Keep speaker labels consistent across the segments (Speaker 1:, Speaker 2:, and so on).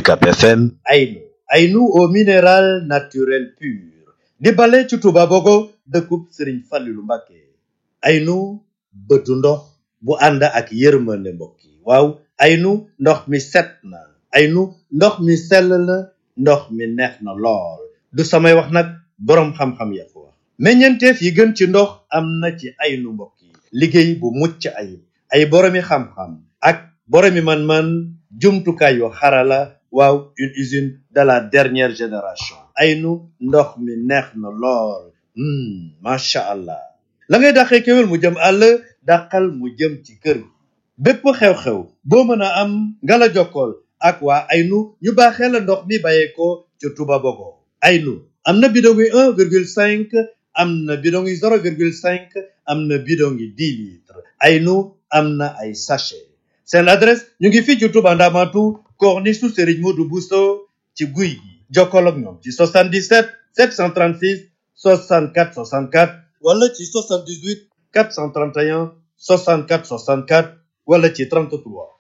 Speaker 1: UCAP FM
Speaker 2: aynu aynu au minéral naturel pur di bale ci Touba Bogo dëkkub Sëriñ Fallilu Mbàkke aynu bëtu ndox bu ànd ak yërmande mbokk yi waaw aynu ndox mi set na aynu ndox mi sell na ndox mi neex na lool du samay wax nag boroom xam-xam ya ko wax meññeenteef yi gën ci ndox am na ci aynu mbokk yi liggéey bu mucc ayib ay boroomi xam-xam ak boroomi man-man jumtukaay yu xarala waaw une usine de la dernière génération aynu ndox mi neex na lool macha allah la ngay dàqee kéwél mu jëm àll dàqal mu jëm ci kër gi bépp xew-xew boo mën a am nga la jokkool ak waa aynu ñu baaxee la ndox mi bàyyeekoo ca Touba Bogo aynu am na bidon yi un virgule cinq am na bidon yi zéro virgule cinq am na bidon yi dix litres aynu am na ay sachet seen adresse ñu ngi fii ci Touba Ndamatu corniche su Serigne Modou Bousso ci guy gi jokkoo ak ñoom ci 77 736 64 64 wala ci 78 431 64 64 wala ci 33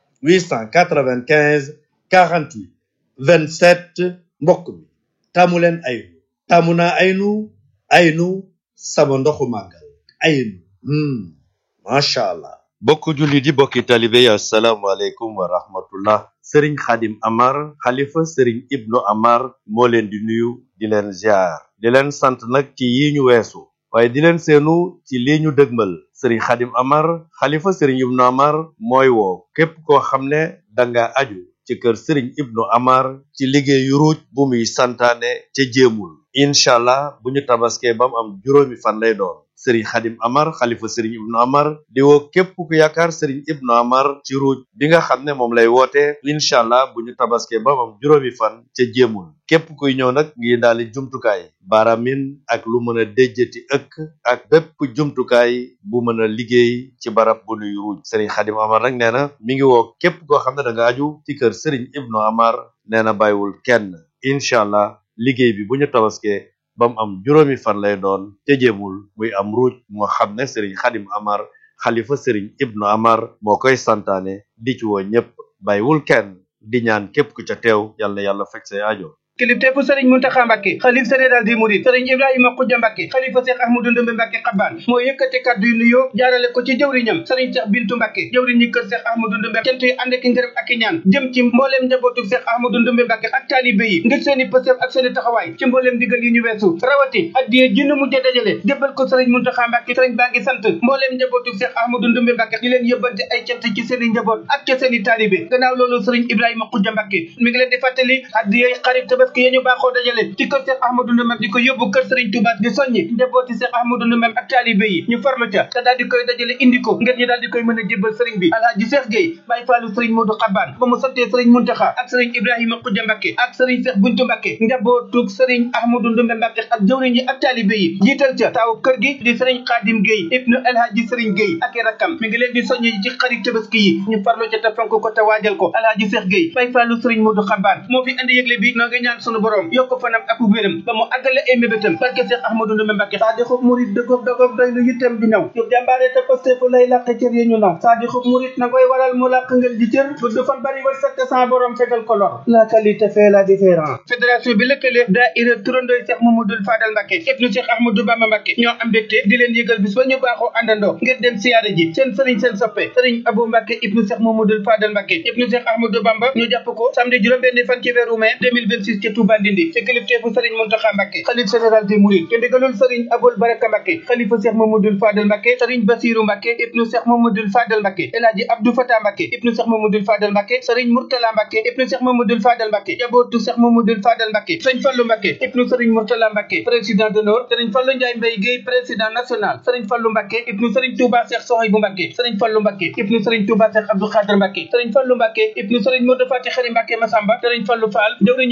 Speaker 2: 895 48 27 mbokk mi taamu leen aynu taamu naa aynu aynu sama ndoxu màggal aynu macha allah. bokk julli di bokki talibe yi asalaamaaleykum wa rahmatullah sëriñ xadim amar xalifa sëriñ ibnu amar moo leen di nuyu di leen ziar di leen sant nag ci yi ñu weesu waaye di leen seenu ci lii ñu dëgmal sëriñ xadim amar xalifa sëriñ ibnu amar mooy woo képp koo xam ne danga aju ci kër sëriñ ibnu amar ci liggéeyu ruuj bu muy santaane ca jéemul incha allah bu ñu tabaskee ba mu am juróomi fan lay doon sëriñ xadim amar xalifa sëriñ ibnu amar di woo képp ku yaakaar sëriñ ibnu amar ci ruuj bi nga xam ne moom lay woote incha allah bu ñu tabaskee ba mu am juróomi fan ca jéemul képp kuy ñëw nag ngi daali jumtukaay baaramin ak lu mën a déjjati ëkk ak bépp jumtukaay bu mën a liggéey ci barab bu nuy ruuj sëriñ xadim amar nag nee na mi ngi woo képp koo xam ne da nga aju ci kër sëriñ ibnu amar nee na bàyyiwul kenn incha allah liggéey bi bu ñu tabaskee ba mu am juróomi fan lay doon te jéemul muy am ruuj moo xam ne sëriñ xadim amar xalifa sëriñ ibnu amar moo koy santaane di ci woo ñépp bàyyiwul kenn di ñaan képp ku ca teew yàlla na yàlla fekk say aajo
Speaker 3: kilifteefu sëriñ muntaxa mbàkke xalif général di murid sëriñ ibrahima xujja mbàkke xalifa seex ahmadu ndumbe mbàkke xabbaan moo yëkkati kàddu yu nuyoo jaarale ko ci jëwriñam sëriñ seex bintu mbàkke jëwriñ ñi kër seex ahmadu ndumbe cant yi ànd ak ngërëm ak i ñaan jëm ci mbooleem njabootu seex ahmadu ndumbe mbàkke ak taalibe yi ngir seeni pësëf ak seeni taxawaay ci mbooleem digal yi ñu weesu rawati addiye jinn mujje dajale jébbal ko sëriñ muntaxa mbàkke sëriñ baa ngi sant mbooleem njabootu seex ahmadu ndumbe mbàkke di leen yëbbante ay cant ci seeni njaboot ak ci seeni taalibe gannaaw loolu sëriñ ibrahima xujja mbàkke mi ngi leen di fàttali addiye xarit tabaski yi ñu baaxoo dajale ci kër Cheikh Ahmadou Ndoumbe di ko yóbbu kër Serigne Touba di soññi njabooti Cheikh Ahmadou Ndoumbe ak taalibe yi ñu farlu ca te daal di koy dajale indi ko ngir ñu daal di koy mën a jébbal Serigne bi Alhaji Cheikh Gueye Baye Fallou Serigne Modou Xabaan ba mu santee Serigne Muntaxa ak Serigne Ibrahima Khoudia Mbacké ak Serigne Cheikh Buntu Mbacké njabootug Serigne Ahmadou Ndoumbe Mbacké ak jëwriñ yi ak taalibe yi jiital ca taaw kër gi di Serigne Khadim Gueye ibnu Alhaji Serigne Gueye ak i rakkam mi ngi leen di soññi ci xarit tabaski yi ñu farlu ca te fonk ko te waajal ko Alhaji Cheikh Gueye Baye Fallou Serigne Modou Xabaan moo fi indi yëgle bi noo ngi ñaan sunu borom yokk fanam ak wéram ba mu àggale ay mébétam barke Cheikh Ahmadou Ndoumbe Mbacké saa di xub murit dëggoog dëggoog doy lu yittam di ñëw yu jàmbaare te posté fu lay làq cër yi ñu naw saa di xub murit na koy waral mu làq ngeen di cër gudd fan bari war sakk sans borom fegal ko lor la qualité fait la différence fédération bi lëkkale daayira turandooy Cheikh Mamadou Fadal Mbacké ibnu Cheikh Ahmadou Bamba Mbacké ñoo am mbégte di leen yëgal bis ba ñu baaxoo àndandoo ngir dem siyaare ji seen sëriñ seen soppe sëriñ Abou Mbacké ibnu Cheikh Mamadou Fadal Mbacké ibnu Cheikh Ahmadou Bamba ñu jàpp ko samedi juróom-benn fan ci weeru mai 2026 ci Touba Ndindi ci kilifteefu sëriñ Mountakha Mbacké xalif général des Mourides ci ndigalul sëriñ Aboul Baraka Mbacké xalifa Cheikh Mamadou Fadal Mbacké sëriñ Bassirou Mbacké ibnu Cheikh Mamadou Fadal Mbacké El Hadji Abdou Fatah Mbacké ibnu Cheikh Mamadou Fadal Mbacké sëriñ Mourtala Mbacké ibnu Cheikh Mamadou Fadal Mbacké jabootu Cheikh Mamadou Fadal Mbacké sëriñ Fallou Mbacké ibnu sëriñ Mourtala Mbacké président d'honneur sëriñ Fallou Ndiaye Mbaye Guèye président national sëriñ Fallou Mbacké ibnu sëriñ Touba Cheikh Sohaybou Mbacké sëriñ Fallou Mbacké ibnu sëriñ Touba Cheikh Abdou Khadir Mbacké sëriñ Fallou Mbacké ibnu sëriñ Modou Fati Khari Mbacké Massamba sëriñ Fallou Fall jawriñu sëriñ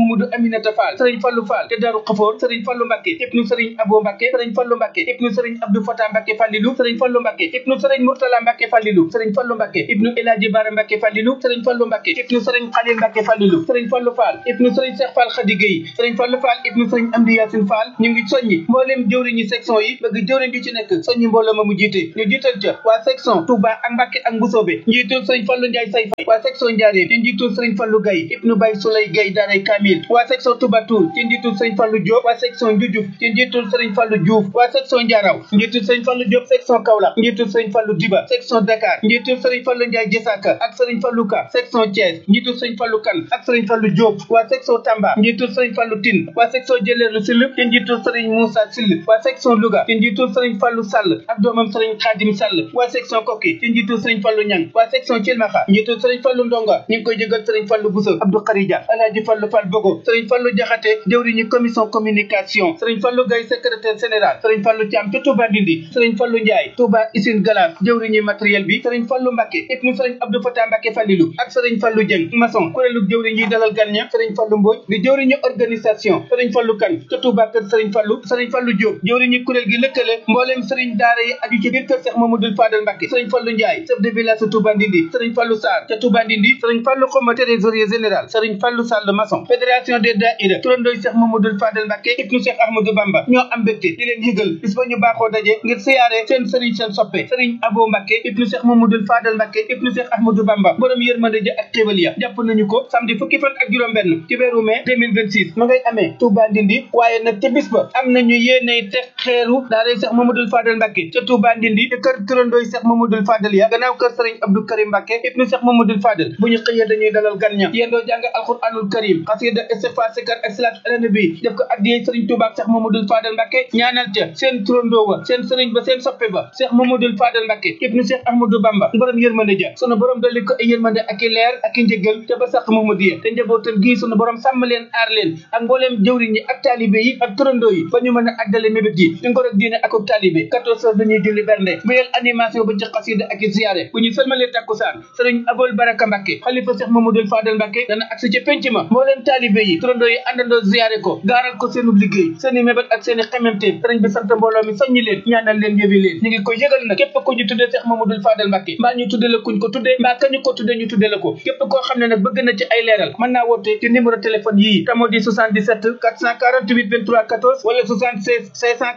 Speaker 3: Mamadou Aminata Fall sëriñ Fallu Fall te Daaru Xafoor sëriñ Fallu Mbàkke ibnu sëriñ Abo Mbàkke sëriñ Fallu Mbàkke ibnu sëriñ Abdou Fata Mbàkke Fallilu sëriñ Fallu Mbàkke ibnu sëriñ Murtala Mbàkke Fallilu sëriñ Fallu Mbàkke ibnu Elaaji Bara Mbàkke Fallilu sëriñ Fallu Mbàkke ibnu sëriñ Xalil Mbàkke Fallilu sëriñ Fallu Fall ibnu sëriñ Cheikh Fall Khady Gueye sëriñ Fallu Fall ibnu sëriñ Amdi Yaasin Fall ñu ngi soññi mbooleem jëwriñi section yi bëgg jëwriñ ju ci nekk soññi mbooloo ma mu jiite ñu jiital ca waa section Touba ak Mbàkke ak Mbusoobe njiitul sëriñ Fallu Njaay say fay waa section Njaaréem ci njiitul sëriñ Fallu Gaye ibnu Bay Sulay Gaye daaray Kamil waa section Touba Toul ci njiitul sëriñ Fallu Diop waa section Njujuf ci njiitul sëriñ Fallu Diouf waa section Njaaraw njiitul sëriñ Fallu Diop section Kaolack njiitul sëriñ Fallu Diba section Dakar njiitul sëriñ Fallu Njaay Jësaka ak sëriñ Fallu Ka section Thiès njiitul sëriñ Fallu Kan ak sëriñ Fallu Diop waa section Tamba njiitul sëriñ Fallu Tine waa section Jëleelu Sill ci njiitul sëriñ Moussa Sill waa section Louga ci njiitul sëriñ Fallu Sall ak doomam sëriñ Khadim Sall waa section Koki ci njiitul sëriñ Fallu Ñang waa section Cilmaxa njiitul sëriñ Fallu Ndonga ñu ngi koy jëgal sëriñ Fallu Bousso Abdou Kharija Alaaji Fallu Fall Bogo sëriñ Fallu Jaxate jëwriñu commission communication sëriñ Fallu Gay secrétaire général sëriñ Fallu Thiam ca Touba Ndindi sëriñ Fallu Ndiaye Touba Usine Galas jëwriñu matériel bi sëriñ Fallu Mbàkke ibnu sëriñ Abdou Fatah Mbàkke Fallilu ak sëriñ Fallu Jëng maçon kuréelu jëwriñ yi dalal gan ña sëriñ Fallu Mbooj di jëwriñu organisation sëriñ Fallu Kan ca Touba kër sëriñ Fallu sëriñ Fallu Diop jëwriñu kuréel gi lëkkale mbooleem sëriñ daara yi aju ci biir kër Cheikh Mamadou Fadal Mbàkke sëriñ Fallu Ndiaye chef de village sa Touba Ndindi sëriñ Fallu Sarr ca Touba Ndindi sëriñ Fallu Xoma trésorier général sëriñ Fallu Sall maçon fédération des daïra turandooy Cheikh Mamadou Fadal Mbàkke ibnu Cheikh Ahmadou Bamba ñoo am mbégte di leen yëgal bis ba ñu baaxoo daje ngir siyaare seen sëriñ seen soppe sëriñ Abo Mbàkke ibnu Cheikh Mamadou Fadal Mbàkke ibnu Cheikh Ahmadou Bamba borom yërmande ja ak xéewal ya jàpp nañu ko samedi fukki fan ak juróom benn ci weeru mai 2026 ma ngay amee Touba Ndindi waaye nag ca bis ba am nañu yéeney teg xeeru daaray Cheikh Mamadou Fadal Mbàkke ca Touba Ndindi te kër turandooy Cheikh Mamadou Fadal ya gannaaw kër sëriñ Abdou Karim Mbàkke ibnu Cheikh Mamadou Fadal bu ñu xëyee dañuy dalal gan ña yendoo jàng alquranul karim xasida istighfar sikar ak salaatu ala nabi def ko addiyee sëriñ Touba ak Cheikh Mamadou Fadal Mbàkke ñaanal ca seen turandoo wa seen sëriñ ba seen soppe ba Cheikh Mamadou Fadal Mbàkke ibnu Cheikh Ahmadou Bamba borom yërmande ja sunu borom dolli ko ay yërmande ak i leer ak i njëggal te ba sax Mamadou te njabootam gii sunu borom sàmm leen aar leen ak mbooleem jëwriñ ñi ak taalibe yi ak turandoo yi ba ñu mën a àggale mébét yi di ngor ak diine ak ak taalibe 14 heures dañuy julli bernde wéyal animation ba ci xasida ak i ziyaare bu ñu sëlmalee takkusaan sëriñ Abol Baraka Mbàkke xalifa Cheikh Mamadou Fadal Mbàkke dana agsi ci penc ma mbooleem taalibe yi turandoo yi àndandoo ziyaare ko gaaral ko seenu liggéey seeni mébét ak seeni xememteem sëriñ bi sant mbooloo mi soññi leen ñaanal leen yëbi leen ñu ngi koy yëgal nag képp ko ñu tuddee Cheikh Mamadou Fadal Mbàkke mbaa ñu tudde la kuñ ko tuddee mbaa kañu ko tuddee ñu tudde la ko képp koo xam ne nag bëgg na ci ay leeral mën naa woote ci numéro téléphone yii tamo di 77 448 23 14 wala 76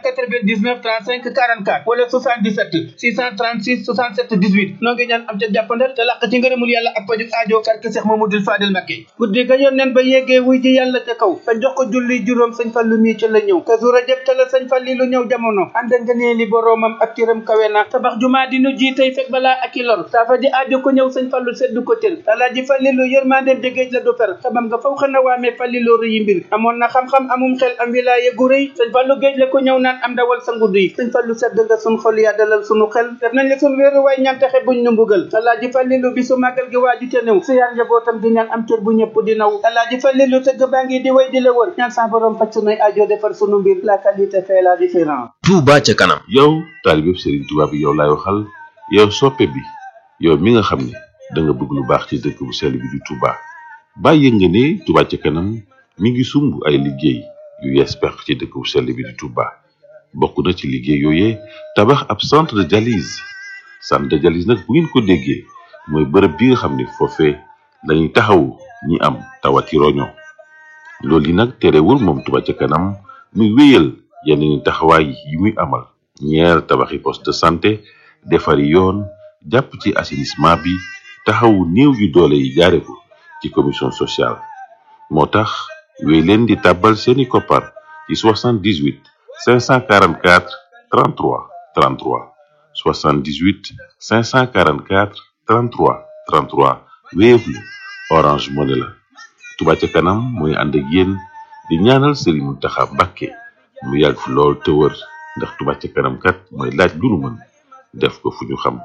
Speaker 3: 699 35 44 wala 77 636 67 18 noo ngi ñaan am ca jàppandal te làq ci ngërëmul yàlla ak pajug aajo karke Cheikh Mamadou Fadal Mbàkke guddi ga yoon nen ba yeggee wuy ji yàlla ca kaw te jox ko julli juróom sëñ Fallu mii ca la ñëw kazu rajab ca la sëñ Falli lu ñëw jamono ànd nga nee li boroomam ak cëram kawe na tabax jumaa di nu ji tey fekk balaa ak i lor saafa ji aajo ko ñëw sëñ Fallu seddu ko tël alaaji Fallilu yërmandeem jegéej la du per xamam nga faw xana waamee Falliloo rëyi mbir amoon na xam-xam amum xel am wilaaye gu rëy sëñ Fallu géej la ko ñëw naan am dawal sa ngudd yi sëñ Fallu sedd nga sun xol yaa dalal sunu xel def nañ la sun wéeru waay ñaan taxe buñ nu mbugal alaaji Fallilu bi su màggal gi waaju te néew si yaar njabootam di ñaan am cër bu ñëpp di naw alaaji Fallilu tëgg baa ngi di way di la wër ñaan sa borom faj sunuy aajo defar sunu mbir la qualité fait la différence
Speaker 1: Touba ca kanam
Speaker 4: yow taalibeb Serigne Touba bi yow laay waxal yow soppe bi yow mi nga xam ne da nga bëgg lu baax ci dëkk bu sell bi di Touba bàyyi nga ne Touba ca kanam mi ngi sumb ay liggéey yu yees peq ci dëkk bu sell bi di Touba bokk na ci liggéey yooyee tabax ab centre de dialyse centre de dialyse nag bu ngeen ko déggee mooy bërëb bi nga xam ne foofee lañuy taxawu ñi am tawati roño loolu yi nag terewul moom Touba ca kanam muy wéyal yeneen taxawaay yi muy amal ñeer tabaxi poste de santé defari yoon jàpp ci assainissement bi taxawu néew yu doole yi jaare ko ci commission sociale moo tax wéy leen di tàbbal seeni koppar ci 78 544 33 33 78 544 33 33 Wave la Orange Money la Touba ca kanam mooy ànd ak yéen di ñaanal Serigne Mountakha Mbacké mu yàgg fi lool te wër ndax Touba ca kanam kat mooy laaj lu nu mën def ko fu ñu xam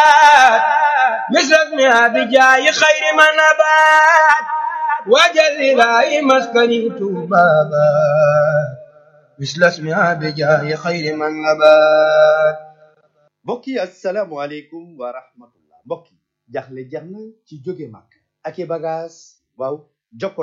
Speaker 5: مثل بجاي خير ما نبات وجل إلهي مسكني بابا مثل اسمها بجاي خير من نبات
Speaker 2: mbokk yi asalaamualeykum wa rahmatullah mbokk yi jaxle jeex na ci jóge màkk ak i bagage waaw jokkoleen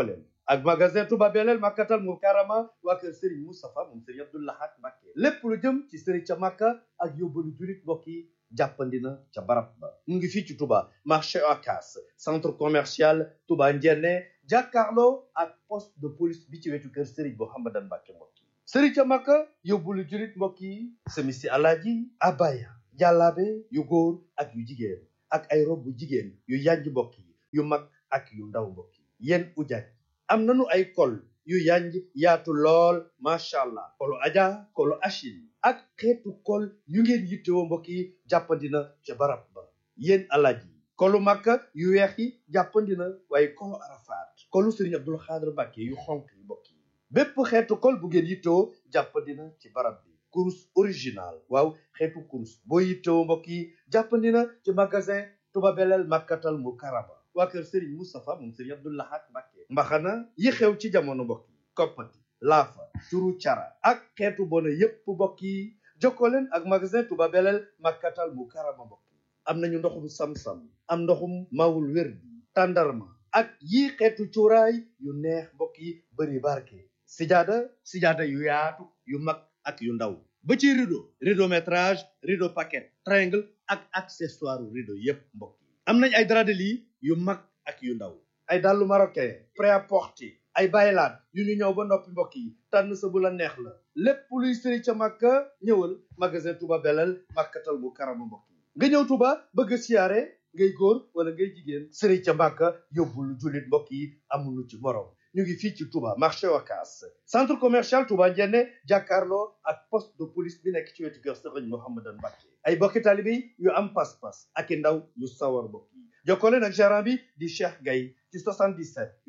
Speaker 2: ak magasin Touba Belel Makkatal Mukarrama waa kër Serigne Moustapha moom Serigne Abdou Lahad Mbacké lépp lu jëm ci Serigne ca Makka ak yóbbalu julit mbokk yi jàppandina ca barab ba mu ngi fii ci Touba marché Ocas centre commercial Touba Ndiéné jàkkaarloo ak poste de police bi ci wetu kër Serigne Mouhamadan Mbacké mbokk yi Serigne ca Makka yóbbalu julit mbokk yi semisi alaaji abaya jàllaabe yu góor ak yu jigéen ak ay rob bu jigéen yu yanj mbokk yi yu mag ak yu ndaw mbokk yi yéen ujaaj am nanu ay kol yu yanj yaatu lool macha allah kolu aja kolu achil ak xeetu kol yu ngeen yittewoo mbokk yi jàppandina ca barab ba yéen alaaj yi kolu makka yu weex yi jàppandina waaye kolu arafaat kolu sëriñ abdul xaadir mbàkke yu xonk yi mbokk yi bépp xeetu kol bu ngeen yittewoo jàppandina ci barab bi kurus original waaw xeetu kurus boo yittewoo mbokk yi jàppandina ci magasin Touba Belel Makkatal Mukarrama waa kër Serigne Moustapha moom Serigne Abdou Lahad Mbacké mbaxana yi xew ci jamono mbokk yi koppati laafa turu cara ak xeetu bona yépp mbokk yi jokkoo leen ak magasin Touba Belel Makkatal Mukarrama mbokk yi am nañu ndoxum sam-sam am ndoxum mawul wér bi tàndarma ak yii xeetu cuuraay yu neex mbokk yi bëri barke sijaada sijaada yu yaatu yu mag ak yu ndaw ba ci rideau rideau métrage rideau paquet triangle ak accessoire rideau yépp mbokk yi am nañ ay drap de lit yu mag ak yu ndaw ay dàllu marocain prêt-à-porter ay baylaat yu ñu ñëw ba noppi mbokk yi tànn sa bu la neex la lépp luy sëri ca màkka ñëwal magasin Touba Belel Makkatal Mukarrama mbokk yi nga ñëw Touba bëgg a siyaare ngay góor wala ngay jigéen sëri ca màkka yóbbul jullit mbokk yi amulu ci morom ñu ngi fii ci Touba marché Wakaas centre commercial Touba Ndiéné jàkkaarloo ak poste de police bi nekk ci wetu kër Sëriñ Mouhamadan Mbacké ay bokki taalibe yu am pas-pas ak i ndaw yu sawar mbokk yi jokkoo leen ak gérant bi di Cheikh Gaye ci 77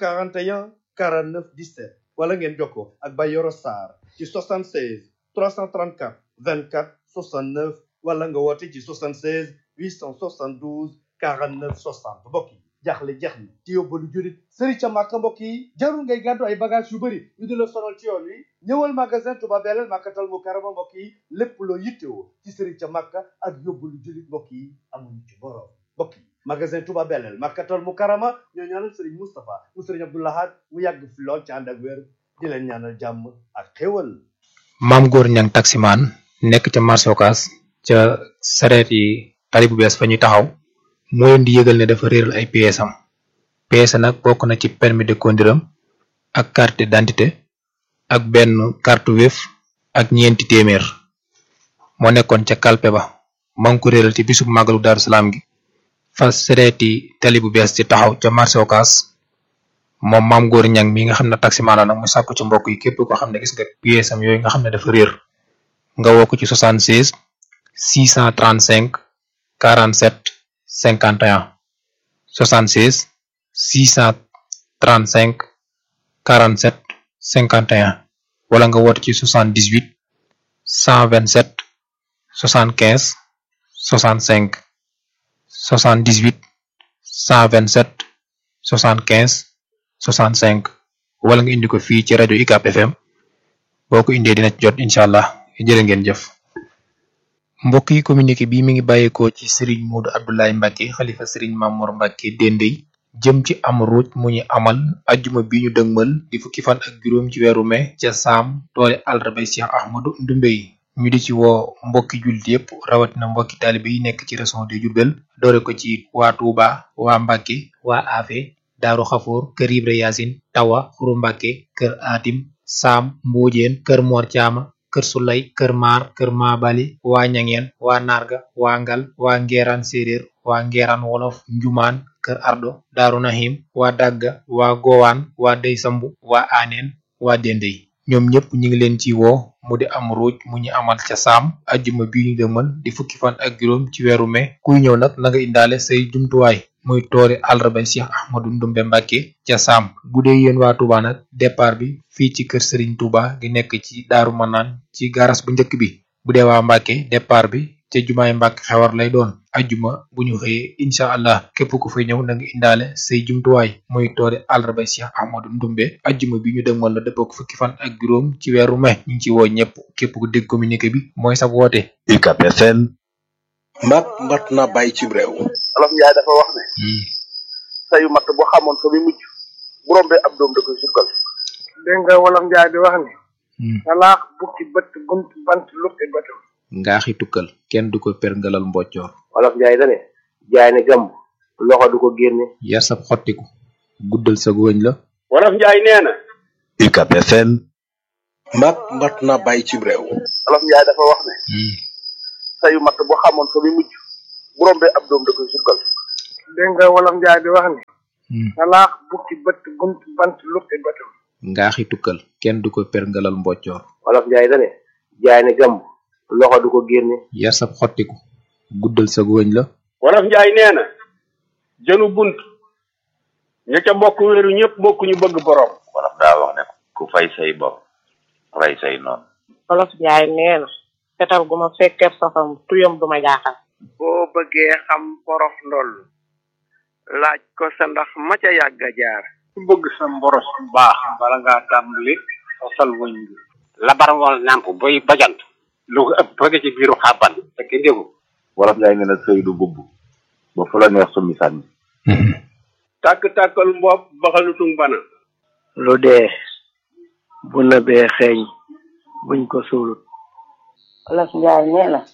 Speaker 2: 841 49 17 wala ngeen jokkoo ak Bayoro Sarr ci 76 334 24 69 wala nga woote ci 76 872 49 60 mbokk yi jaaxle jeex na ci yóbbalu jurit sëri ca màkka mbokk yi jarul ngay gàddu ay bagage yu bëri ñu di la sonal ci yoon wi ñëwal magasin Touba Belel Makkatal Mukarrama mbokk yi lépp loo yittewoo ci sëri ca màkka ak yóbbalu jurit mbokk yi amuñu ci borom mbokk yi magasin Touba Belel Makkatal Mukarrama ñoo ñaanal sëriñ Moustapha mu sëriñ Abdou Lahad mu yàgg fi lool ci ànd ak wér di leen ñaanal jàmm ak xéwal
Speaker 1: maam góor ñang taximaan nekk ca marché Ocass ca sareet yi tali bu bees fa ñuy taxaw moo leen di yëgal ne dafa réeral ay pièces am pièces nag bokk na ci permis de conduire am ak carte d'identité ak benn carte Wave ak ñeenti téeméer moo nekkoon ca kalpe ba maa ngi ko réeral ci bisub màggalu Daaru Salaam gi fa sereeti tali bu bees ci taxaw ca marché Ocass moom maam góor ñang mi nga xam ne taximaan la nag mu sàkku ci mbokk yi képp ko xam ne gis nga pièces am yooyu nga xam ne dafa réer nga woo ko ci 76 635 47 51 76 635 47 51 wala nga woote ci 78 127 75 65 78 127 75 65 wala nga indi ko fii ci rajo UCAB FM boo ko indee dina ci jot incha allah jërë ngeen jëf. mbokk yi communiqué bi mi ngi bàyyeekoo ci Serigne Modou Abdoulaye Mbacke xalifa Serigne Mamour Mbacke Dendey jëm ci am ruuj mu ñu amal ajjuma bi ñu dëgmal di fukki fan ak juróom ci weeru mai ca saam toole àllarba Cheikh Ahmadou Ndumbe yi ñu di ci woo mbokki jullit yépp rawatina mbokki taalibe yi nekk ci région de Diourbel doore ko ci waa Touba waa Mbacke waa Afe Daaru Xafoor kër Ibra Yaasin Tawa Xuru Mbacke kër Atim Saam Mbuujeen kër Mor Caama kër Sulay kër Maar kër Maabali waa Ñangeen waa Narga waa Ngal waa Ngeeraan Séeréer waa Ngeeraan Wolof Njumaan kër Ardo Daaru Nahim waa Dagga waa Gowaan waa Dey Sambu waa Aaneen waa Dendey ñoom ñëpp ñu ngi leen ci woo mu di am ruuj mu ñu amal ca saam ajjuma bi ñu dëmal di fukki fan ak juróom ci weeru mai kuy ñëw nag na nga indaale say jumtuwaay muy toori àllarba Cheikh Ahmadou Ndumbe Mbacke ca saam bu dee yéen waa Touba nag départ bi fii ci kër Serigne Touba gi nekk ci Daaru Manaan ci garas bu njëkk bi bu dee waa Mbacke départ bi ca jumaay Mbacke xewar lay doon ajjuma bu ñu xëyee incha allah képp ku fay ñëw na nga indaale say jumtuwaay muy toori àllarba Cheikh Ahmadou Ndumbe ajjuma bi ñu dëgmal la dëppoo ko fukki fan ak juróom ci weeru mai ñu ngi ci woo ñëpp képp ku dégg communiqué bi mooy sa woote.
Speaker 6: UCAB FM
Speaker 7: mbaat mbaat na bàyyi ci réew
Speaker 8: olof njaay dafa wax ne sayu matt boo xamoon fa muy mujj
Speaker 6: bu rombee ab doom da koy sukkal
Speaker 8: dégg nga wolof njaay di wax ni salaax bukki bët bunt bant lukki bëtam
Speaker 9: ngaaxi tukkal kenn du ko perngalal mboccoor
Speaker 10: wolof njaay dane jaay ne gàmb loxo du ko génne
Speaker 9: yar sab xottiku guddal sa góoñ la
Speaker 11: wolof njaay nee na
Speaker 7: UCAB FM mat mat na bàyyi cib réew
Speaker 6: wolof njaay dafa wax ne sayu matt bu xamoon fa muy mujj bu rombee ab doom da koy sukkal
Speaker 8: dégg nga wolof njaay di wax ni salaax bukki bët bunt bant lukki bëtam
Speaker 9: ngaaxi tukkal kenn du ko perngalal mboccoor
Speaker 10: wolof njaay dane jaay ne gàmb loxo du ko génne
Speaker 9: yar sab xottiku guddal sa góoñ la
Speaker 11: wolof njaay nee na jënu bunt ña ca bokk wéeru ñëpp bokk ñu bëgg borom
Speaker 12: wolof daa wax ne ku fay say bopp rey say noonu
Speaker 13: wolof njaay nee na fetal gu ma fekkeeb safam tuyam du ma jaaxal
Speaker 14: boo bëggee xam porof ndoll laaj ko sa ndax ma ca yàgg a jaar
Speaker 11: ku bëgg sa mboros bu baax bala ngaa tàmbali sosal wëñ bi labar wal nàmp boy bajant lu ko ëpp bëgg ci biiru xàbban fekk ndégu
Speaker 12: wolof njaay nee na sëy du bubb ba fu la neex summi sànni
Speaker 11: tàkk-tàkkal mbopp baxalutung bana
Speaker 14: lu dee bu nëbee xeeñ buñ ko suulut
Speaker 13: wolof njaay nee na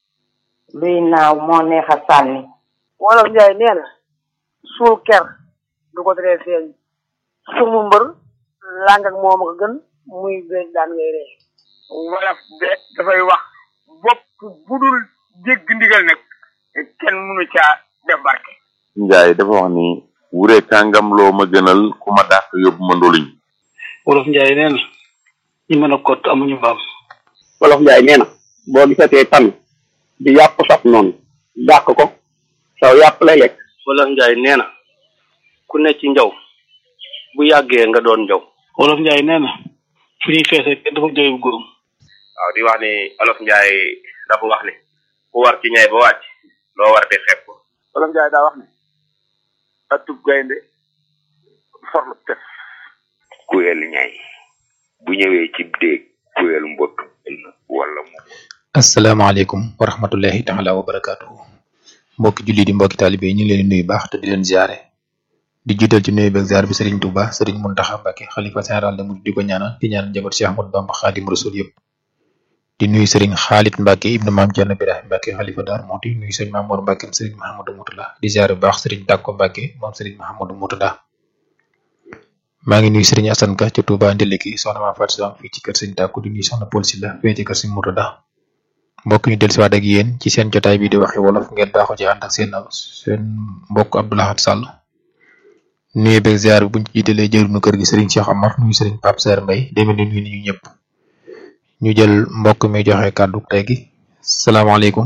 Speaker 13: luy naaw moo neex a sànni
Speaker 8: wolof njaay nee na suul ker du ko teree feeñ sumu mbër làng ak moom a gën muy béy daan ngay ree
Speaker 14: wolof de dafay wax bopp budul jégg ndigal nag kenn mënu caa def barke
Speaker 12: njaay dafa wax ni wure kàngam loo ma gënal ku ma dàq yóbbu ma ndoluñ
Speaker 11: wolof njaay nee na ñi mën a kott amuñu mbaam
Speaker 15: wolof njaay nee na boo gisatee tan di yàpp saf noonu dàq ko saw yàpp lay lekk
Speaker 11: wolof njaay nee na ku ne ci njaw bu yàggee nga doon njaw wolof njaay nee na fu ñuy feesee kenn dafa jooy bu góorum
Speaker 16: waaw di wax ni olof njaay dafa wax ni ku war ci ñay ba wàcc loo war di xeeb ko
Speaker 6: wolof njaay daa wax ne atub gaynde forlu tef
Speaker 12: kuyel ñay bu ñëwee ci déeg kuyel mbott wala mu
Speaker 1: asalaamaaleykum wa rahmatullahi taala wa barakaatuhu mbokki julli di mbokki taalibe yi ñu ngi leen di nuyu baax te di leen ziare di jiital ci nuyu beeg ziar bi Serigne Touba Serigne Mountakha Mbacké xalifa général de Mouride di ko ñaanal di ñaan njaboot Cheikh Ahmadou Bamba Khadim Rasoul yëpp di nuyu Serigne Khalid Mbacké ibnu Maam Thierno Birahim Mbacké xalifa Dar Mouhty nuyu Serigne Mamour Mbacké Serigne Mahamadou Mourtada di ziare bu baax Serigne Takko Mbacké moom Serigne Mahamadou Mourtada maa ngi nuyu Serigne Assane Ka ci Touba Ndiliki soxna Mame Fatou Sam fii ci kër Serigne Takko di nuyu soxna Paul Sylla fii ci kër Serigne Mourtada mbokk ñu dellusiwaat ak yéen ci seen jotaay bi di waxe wolof ngeen baaxoo ci ànd ak seen seen mbokk Abdoulahat Sall nuyu beeg ziar bi buñ ci jiitalee jëruñu kër gi Serigne Cheikh Amar nuyu Serigne Pape Serre Mbaye demee ni nuyu ñu ñëpp ñu jël mbokk mi joxe kàddu tey gi salaamaaleykum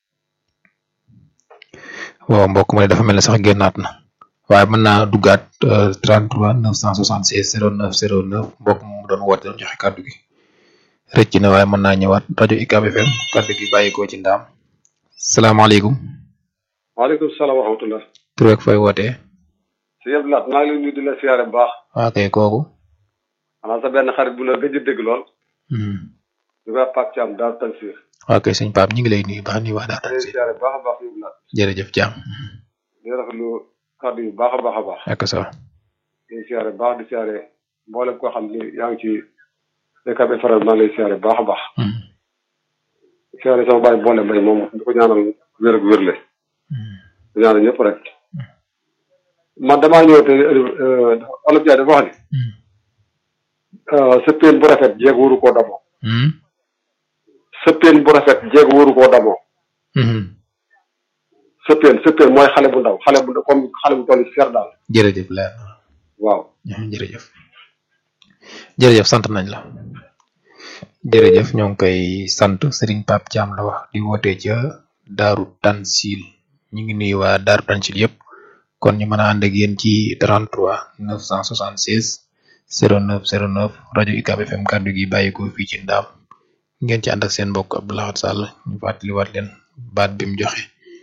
Speaker 1: waaw mbokk ma ne dafa mel ne sax génnaat na waaye mën naa duggaat 33 976 09 09 mbokk mu doon woote doon joxe kàddu gi rëcc na waaye mën naa ñëwaat rajo UCAB FM kàddu gi bàyyikoo ci ndaam salaamaaleykum
Speaker 17: waaleykum salaam wa rahmatullah
Speaker 1: tur ak fay wootee
Speaker 17: si yëpp laat maa ngi lay nuyu di la siyaare bu baax
Speaker 1: waa kay kooku
Speaker 17: xanaa sa benn xarit bu la gëj a dégg lool ñu koy Pape Thiam daal Tansir
Speaker 1: waa kay sëñ Pape ñu ngi lay nuyu baax nuyu waa daal
Speaker 17: di
Speaker 1: Tansir
Speaker 17: siyaare bu baax a baax yëpp laat
Speaker 1: jërëjëf Thiam
Speaker 17: di rafetlu kàddu yu baax a baax a baax
Speaker 1: ak sa
Speaker 17: di siyaare bu baax di siyaare mboolem koo xam ni yaa ngi ci UCAB faral maa ngi lay siyaare bu baax a baax siyaare sama bàyyi boole mbay moom di ko ñaanal wér ak wérle di ñaanal ñëpp rek man damaa ñëw te olof jaay dafa wax ni sëppeen bu rafet jeeg waru koo damoo sëppeen bu rafet jeeg waru koo damoo sëppeen sëppeen mooy xale bu ndaw xale bu comme xale bu toll fer daal
Speaker 1: jërëjëf leer na
Speaker 17: waaw
Speaker 1: jërëjëf jërëjëf sant nañ la jërëjëf ñoo ngi koy sant Serigne Pape Thiam la wax di woote ca Daaru Tansil ñu ngi nuyu waa Daaru Tansil yëpp kon ñu mën a ànd ak yéen ci 33 976 09 09 rajo UCAB FM kàddu gi bàyyi ko fii ci ndaam ngeen ci ànd ak seen mbokk Abdoulahat Sall ñu fàttaliwaat leen baat bi mu joxe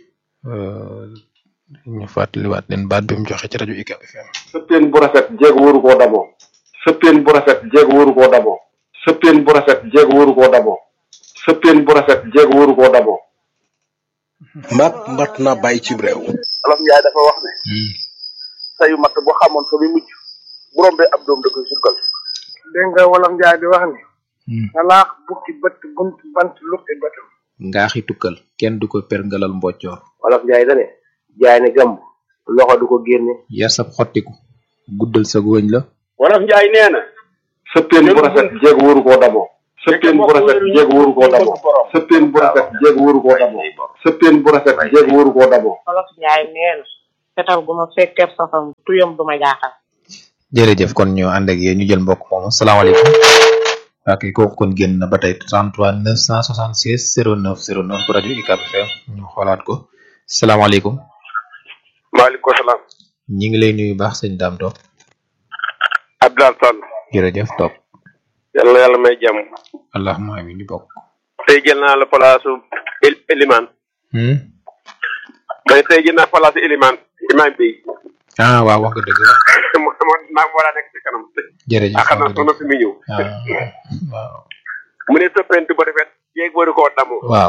Speaker 1: ñu fàttaliwaat leen baat bi mu joxe ci rajo UCAB FM.
Speaker 17: sëppeen bu rafet jeeg waru koo damoo sëppeen bu rafet jeeg waru koo damoo sëppeen bu rafet jeeg waru koo damoo sëppeen bu rafet jeeg waru koo damoo
Speaker 7: mat mat na bàyyi cib réew
Speaker 6: olof njaay dafa wax ne sayu matt bu xamoon fa muy mujj bu bu rombee ab doom da koy sukkal
Speaker 18: dégg nga wolof njaay di wax ni salaax bukki bët bunt bant lukki bëtam
Speaker 9: ngaaxi tukkal kenn du ko perngalal mboccoor
Speaker 10: wolof njaay dane jaay ne gàmb loxo du ko génne
Speaker 9: yar sab xottiku guddal sa wëñ la
Speaker 19: wolof njaay nee na
Speaker 17: sëppeen bu rafet jéeg wóoru koo damoo sëppeen bu rafet jéeg wóoru koo damoo sëppeen bu rafet jéeg wóoru koo damoo sëppeen bu rafet jéeg wóoru koo damoo
Speaker 13: wolof njaay nee na fetal gu ma fekkee safam tuyam du ma jaaxal
Speaker 9: jërëjëf kon ñu ànd ak yéen ñu jël mbokk moomu salaamaaleykum ok kooku kon génn na ba tey 33 976 09 09 bu rajo UCAB FM ñu xoolaat ko salaamaaleykum
Speaker 6: maaleykum salaam
Speaker 9: ñi ngi lay nuyu baax sëñ Dame Top
Speaker 6: Abdoulaye Sall
Speaker 9: jërëjëf Top
Speaker 6: yàlla na yàlla may jàmm
Speaker 9: allahumma amin ñu bokk
Speaker 6: tey jël naa la palaasu Eliman
Speaker 9: hmm
Speaker 6: may tey jël naa palaasu Eliman imam bi
Speaker 9: ah waaw wax nga dëgg waaw
Speaker 6: mo mo naa war a nekk ci kanam
Speaker 9: jërëjëf
Speaker 6: ah xam naa soxna fi muy ñëw
Speaker 9: waaw
Speaker 6: mu ne soppentu ba rafet yeeg waru koo damu
Speaker 9: waaw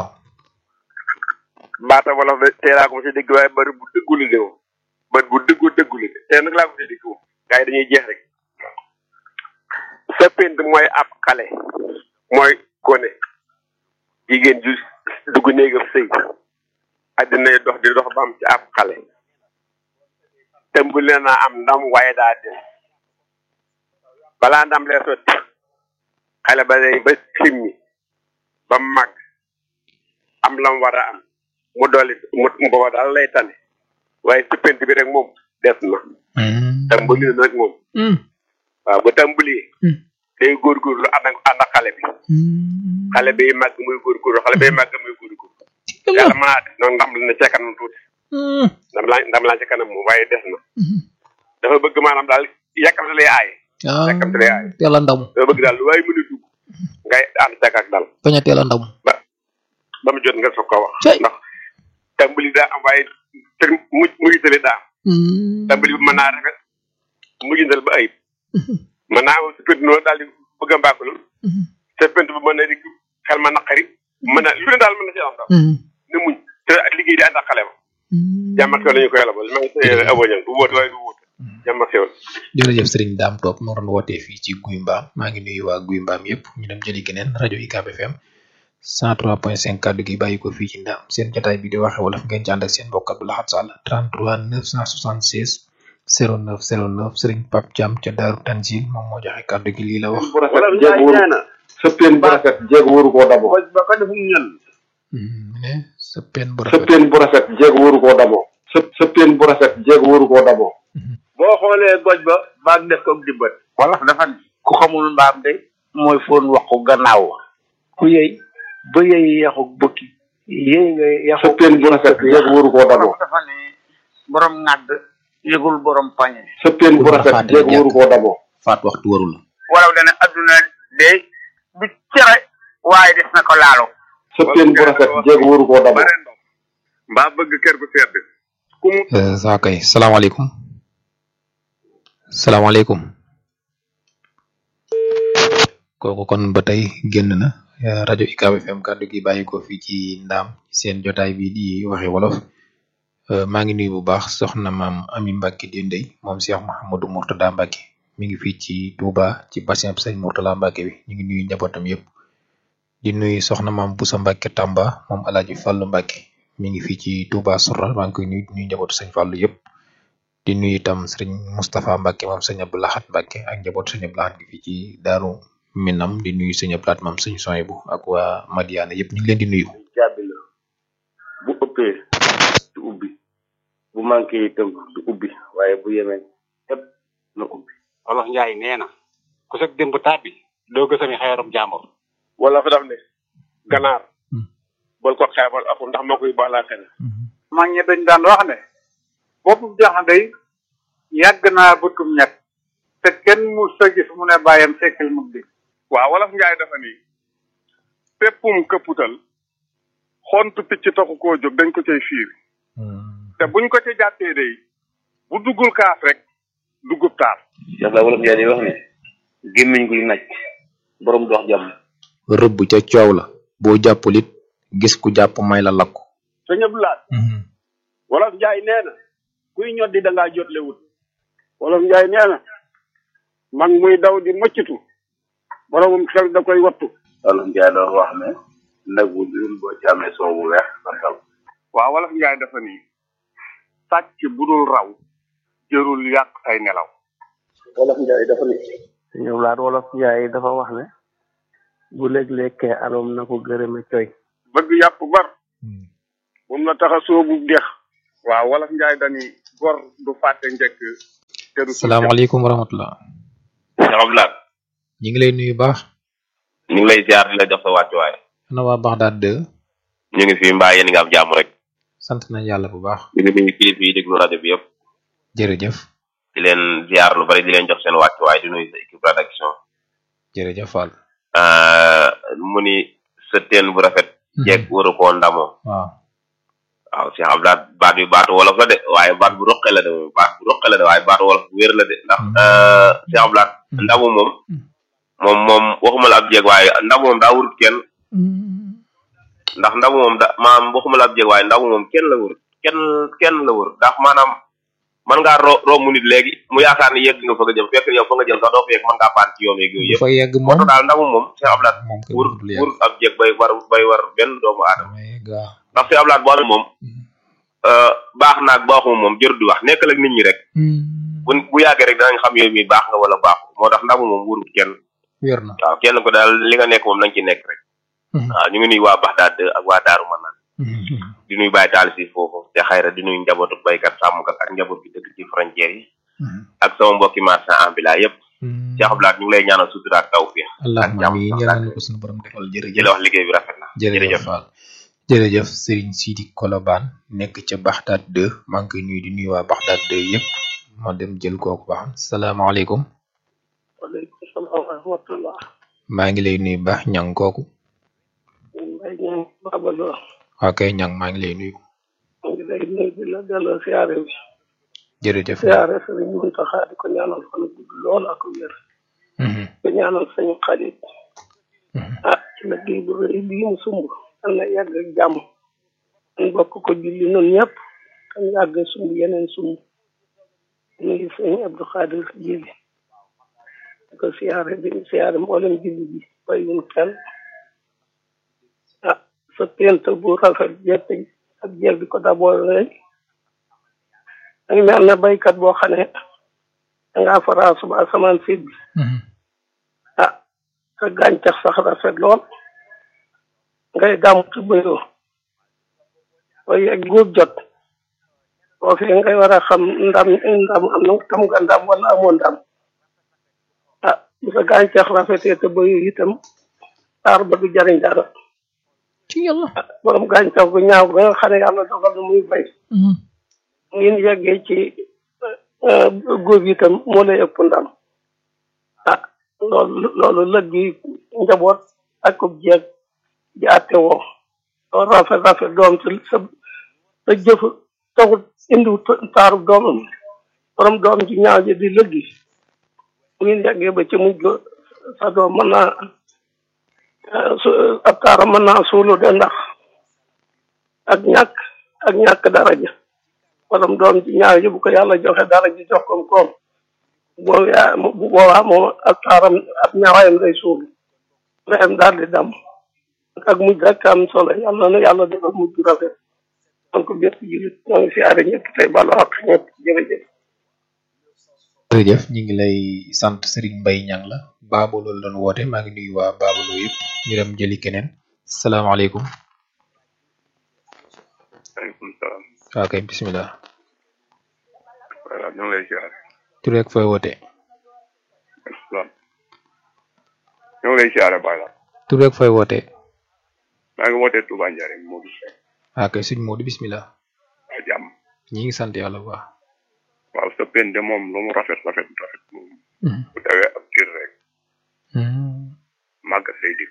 Speaker 6: baata wala teeraa ko si dégg waaye bari bu dëggul de moom bari bu dëggu dëggul de tey nag laa ko si dégg moom gars yi dañuy jeex rek soppent mooy ab xale mooy gone jigéen ju dugg néegam sëy addina dox di dox ba am ci ab xale tëmbul naa am ndam waaye daa des balaa ndam lee sotti xale ba day ba simmi ba mag am lam war a am mu dolli mu booba daal lay tane waaye suppent bi rek moom des na tàmbali na nag moom waaw bu tàmbali day góorgóorlu ànd ak ànd ak xale bi xale bi màgg muy góorgóorlu xale bi màgg muy góorgóorlu yàlla mën naa def noonu ndam la ca kanam tuuti ndam laa ndam laa ca kanam moom waaye des na dafa bëgg maanaam daal yàkkamte lay aaye yàkkamte lay aaye
Speaker 9: teel a ndamu
Speaker 6: dafa bëgg daal lu waaye mën a dugg ngay ànd cak ak dal
Speaker 9: bañ a teel a ndamu
Speaker 6: ba mu jot nga soog ko wax ndax tàmbali daa am waaye te mu mujjitale daa am tàmbali bi mën naa rafet mujjintal ba ayib mën naa am suppent noonu daal di bëgg a mbàkkalu suppent bi mën na di xel ma naqari mën na lu ne daal mën na ci am daal ne muñ te ak liggéey di ànd ak xale ba jàmmat ko la ñu koy labal ma ngi say aboñan du wóote waaye du wóote jàmmat xewal
Speaker 9: jërëjëf sëriñ Dame Top moo doon wootee fii ci Guy Mbaam maa ngi nuyu waa Guy Mbaam yëpp ñu dem jëli geneen rajo UCAB FM 103.5 kaddu gi bàyyi ko fii ci ndaam seen jotaay bi di waxe wolof ngeen ci ànd ak seen mbokk Abdou Lahad Sall 33 976 09 09 sëriñ Pape Thiam ca Daaru Tanzil moom moo joxe kaddu gi lii la wax
Speaker 17: bu rafet jéeg wóoru sëppeen bu rafet jéeg wóoru koo damoo
Speaker 19: ba ko defum ñan
Speaker 9: ne sëppeen bu rafet
Speaker 17: sëppeen bu rafet jéeg wóoru koo damoo sëp sëppeen bu rafet jéeg wóoru koo damoo
Speaker 19: boo xoolee goj ba baag def ko di bët wala dafa ne ku xamul mbaam de mooy foon waxu gannaaw ku yëy ba yëy yaxu bëkki yëy nga yaxu
Speaker 17: sëppeen bu rafet jéeg wóoru koo damoo
Speaker 19: dafa ne borom ŋàdd yëgul borom pañe
Speaker 17: sëppeen bu rafet jéeg wóoru koo damoo
Speaker 9: faat waxtu warul
Speaker 19: walaw dana adduna de du cere waaye des na ko laalo
Speaker 17: sëppeen bu rafet jéeg wóoru koo damoo
Speaker 6: mbaa bëgg kër gu sedd ku mu
Speaker 9: saa kay salaamaaleykum salaamaaleykum kooku kon ba tey génn na rajo UCAB FM kàddu gi bàyyi ko fii ci ndaam seen jotaay bi di waxe wolof maa ngi nuyu bu baax soxna maam Ami Mbacke Dendey moom Cheikh Mouhamadou Mourtada Mbacke mi ngi fii ci Touba ci bassin sëñ Mourtala Mbacke bi ñu ngi nuyu njabootam yëpp di nuyu soxna maam Boussa Mbacke Tamba moom Alaaji Fallu Mbacke mi ngi fii ci Touba Sourah maa ngi koy nuyu nuyu njabootu sëñ Fallu yëpp di nuyu itam sëriñ Moustapha Mbacke moom sëñ Abdou Lahad Mbacke ak njabootu sëñ Abdou Lahad gi fii ci Daaru Minam di nuyu sëñ Abdou Lahad moom sëñ Soyebu ak waa Madiana yëpp ñu ngi leen di nuyu.
Speaker 10: jàbbi la bu ëppee du ubbi bu manqué itam du ubbi waaye bu yemee ëpp na ubbi
Speaker 11: Wolof Njaay nee na ku sag démb tàbbi doo gësami xeerum jàmbur
Speaker 6: wala fa daf ne ganaar bol ko xeebal aku ndax moo koy baalaa xel
Speaker 18: mag ñi dañ daan wax ne boppu jaxande day yàgg naa bëtum ñett te kenn mu sa gis mu ne bàyyam sekkil mug di
Speaker 6: waaw wolof njaay dafa ni péppum këpputal xontu picc taxu koo jóg dañ ko cay fiir te buñ ko ca jàppee day bu duggul kaas rek duggub taal
Speaker 10: Cheikh la wolof yaa di wax ne gémmiñ guy naj borom dox jàmm
Speaker 9: rëbb ca coow la boo jàppul it gis ku jàpp may la lakku
Speaker 19: sëñ Abdou Lahad wolof njaay nee na kuy ñoddi da ngaa jotle wut wolof njaay nee na
Speaker 20: mag muy daw di mëccatu boromum xel da koy wattu
Speaker 10: wolof njaay doon wax ne nag bu dul boo ci amee soow bu weex sa xel
Speaker 20: waaw wolof njaay dafa ni sàcc bu dul raw jërul yàq say nelaw
Speaker 10: wolof njaay dafa ni
Speaker 21: ñoom laat wolof njaay dafa wax ne bu léeg-lekkee aroom na ko gërëme coy
Speaker 20: bëgg yàpp bar bum la tax a soobu dex waaw wolof njaay dani gor du fàtte njëkk te du
Speaker 1: salaamaaleykum wa rahmatullah
Speaker 16: Cheikh Abdoulaye
Speaker 1: ñi ngi lay nuyu baax
Speaker 16: ñu ngi lay ziar di la jox sa wàccuwaay
Speaker 1: ana waa Baxdaad 2
Speaker 16: ñu ngi fi mbaa yéen nga am jàmm rek
Speaker 1: sant nañ yàlla bu baax
Speaker 16: ñu ngi nuyu kilifa yi déglu rajo bi yëpp
Speaker 1: jërëjëf
Speaker 16: di leen ziar lu bari di leen jox seen wàccuwaay di nuyu sa équipe rédaction
Speaker 1: jërëjëf Fall
Speaker 16: Euh, mu ni sa teen bu rafet jeeg waru koo ndamoo
Speaker 1: waaw
Speaker 16: waaw Cheikh Abdoulaye baat bi baatu wolof la de waaye baat bu roqe la de moom baat bu roqe la de waaye baatu wolof bu wér la de ndax euh, Cheikh Abdoulaye ndamu moom moom moom waxuma la ab jeeg waaye ndamu moom daa wurut kenn ndax ndamu moom da maanaam waxuma la ab jeeg waaye ndamu moom kenn la wurut kenn kenn la wurut ndax maanaam man ngaa ro romb nit léegi mu yaakaar ni yegg nga fa nga jëm fekk yow fa nga jëm sax doo fa yegg mën ngaa paan ci yoon yeeg yooyu yëpp
Speaker 1: fa yegg moom
Speaker 16: daal ndamu moom Cheikh Abdoulaye wur wur ab jéeg bay war bay war benn doomu aadama ndax Cheikh Abdoulaye boo amee moom euh, baax naag baaxuma moom jër di wax nekkal ak nit ñi rek bu bu yàggee rek danañ xam yow mi baax nga wala baaxu moo tax ndamu moom wurut kenn
Speaker 1: wér na
Speaker 16: waaw kenn ko daal li nga nekk moom nañ ci nekk rek waaw ñu ngi nuyu waa Baxdaad ak waa Daaru Manaan di nuyu Baye Taal si foofu te xayra di nuyu njabootu baykat sàmmkat ak njaboot gi dëkk ci frontière yi ak sama mbokki marchand ambulant yëpp Cheikh Abdoulaye ñu ngi lay ñaanal sutura ak tawfiix
Speaker 1: allahumma amiin yàlla na ko suñu borom defal
Speaker 16: di
Speaker 1: jërëjëf
Speaker 16: la wax liggéey bi rafet na
Speaker 1: jërëjëf Fall jërëjëf Serigne Sidi Kolobaan nekk ca Baxdaad 2 maa ngi koy nuyu di nuyu waa Baxdaad 2 yëpp ma dem jël kooku baax salaamaaleykum
Speaker 21: waaleykum salaam wa rahmatullah
Speaker 1: maa ngi lay nuyu baax ñang kooku
Speaker 21: mbay ñaan babaloo
Speaker 1: waa kay ñang maa ngi lay nuyu
Speaker 21: mu ngi lay nuyu di la delloo siyaare bi
Speaker 1: jërëjëf
Speaker 21: siyaare sëriñ Muntaxa di ko ñaanal fan gudd lool ak wér ko ñaanal sañu xarit ah ci liggéey bu rëy bii mu sumb am na yàgg ak jàmm ñu bokk ko julli noonu ñëpp kan yàgg sumb yeneen sumb nuyu sëñ Abdou Khadir Jili di ko siyaare di siyaare mboolem julli bi bàyyiwun kenn ah sa pent bu rafet jett ak jeeg bi ko daboo rek danga mel ne baykat boo xam ne dangaa faraa suba asamaan séet bi ah sa gàncax sax rafet lool ngay gàmm ci bëyoo waaye ak góob jot boo fi ngay war a xam ndam ndam am na tam nga ndam wala amoo ndam ah bu sa gàncax rafetee te bëyoo itam taar ba du jariñ dara
Speaker 1: ci yàlla
Speaker 21: borom gàncax gu ñaaw ba nga xam ne yàlla dogal na muy bay ngeen yeggee ci góob itam moo lay ëpp ndam ah loolu loolu lëg gi njaboot ak ub jeeg di àtte woo loolu rafet rafet doom sa sa sa jëf taxut indiw taaru doomam borom doom ji ñaaw ji di lëggi ngeen yeggee ba ci mujj sa doom mën naa su ab taaram mën naa suulu de ndax ak ñàkk ak ñàkk daraja borom doom ji ñaaw ji bu ko yàlla joxe dara ji jox koom koom boobu yaa bu boobaa moom ab taaram ab ñaawayam day suulu ndeyam daal di dam ak mujj rek am solo yàlla na yàlla defal mujj rafet donc bépp julit ñoo ngi siyaare ñëpp tey balu ak ñëpp jërëjëf
Speaker 1: jërëjëf ñu ngi lay sant Serigne Mbaye ñang la Baabo loolu doon woote maa ngi nuyu waa Baabalo yëpp ñu dem jëli keneen salaamaaleykum
Speaker 20: waaleykum salaam
Speaker 1: waa kay bismillah
Speaker 20: voilà ñu ngi lay siyaare
Speaker 1: tur rek fooy woote
Speaker 20: salaam ñu ngi lay siyaare baay la
Speaker 1: tur rek fooy woote
Speaker 20: maa ngi wootee Touba Ndiarème Modou Seck
Speaker 1: waa kay suñ Moodu bismillah
Speaker 20: waa jàmm
Speaker 1: ñi ngi sant yàlla bu baax
Speaker 20: waaw sa pen de moom lu mu rafet rafet rafet moom bu dawee ab diir rek màgg say dikk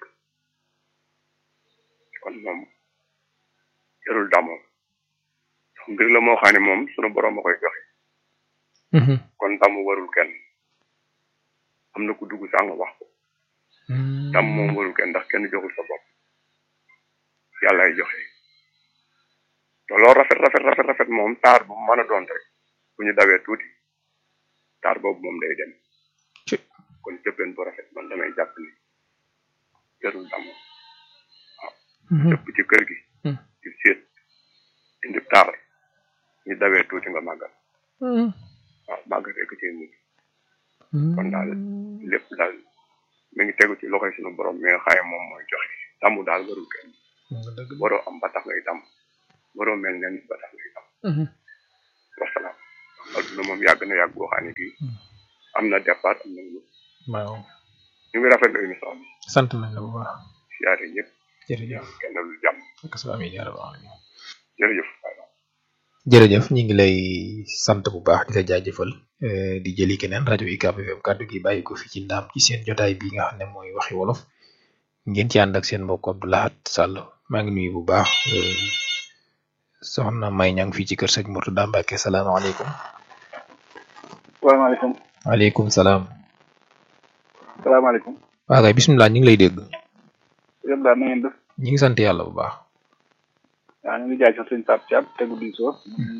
Speaker 20: kon moom jarul damoo mbir la moo xam ne moom sunu borom a koy joxe kon damu warul kenn am na ku dugg sàng wax ko dam moom warul kenn ndax kenn joxul sa bopp yàllaay joxe te loolu rafet rafet rafet rafet moom taar bu mu mën a doon rek bu ñu dawee tuuti taar boobu moom day dem kon cëppeen bu rafet man damay jàpp ni jarul damm waaw cëpp ci kër gi ci séet indi taar ñu dawee tuuti nga màggal waaw màggal rek ci mujj kon daal lépp daal mi ngi tegu ci loxoy suñu borom mi nga xaye moom mooy joxe damm daal warul kenn waroo am ba tax ngay damm waroo mel nen ba tax ngay damm wasalaam adduna moom yàgg na yàgg boo xam ne bii am na départ am na lu
Speaker 9: waaw
Speaker 20: ñu ngi rafetlu émission bi
Speaker 9: sant nañ la bu baax
Speaker 20: siyaare ñëpp
Speaker 9: jërëjëf
Speaker 20: kenn lu jàmm
Speaker 9: ak sa amiin yaa rabbal alamin
Speaker 20: jërëjëf
Speaker 9: jërëjëf ñu ngi lay sant bu baax di la jaajëfal eh, di jëli keneen rajo UCAB FM kàddu gi bàyyi ko fi ci ndaam ci seen jotaay bi nga xam ne mooy waxi wolof ngeen ci ànd ak seen mbokk Abdou Lahad Sall maa ngi nuyu bu baax eh, soxna May ñang fii ci kër sëñ Mourtada Mbacke salaamaaleykum
Speaker 3: salaamaaleykum
Speaker 9: waaleykum salaam
Speaker 3: salaamaaleykum
Speaker 9: waa kay bisimilah ñu ngi lay dégg
Speaker 3: yëpp daal na ngeen def
Speaker 9: ñu ngi sant yàlla bu baax
Speaker 3: waaw ñu ngi jaay sax sëñ Pape Thiam tegu di soo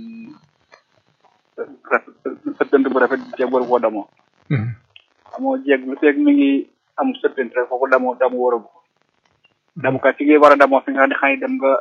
Speaker 3: sëppante bu rafet jeeg waru koo damoo amoo jeeg lu feeg mi ngi am sëppante rek foofu damoo damu waru ko damu kat ci ngay war a damoo fi nga xam ne dem nga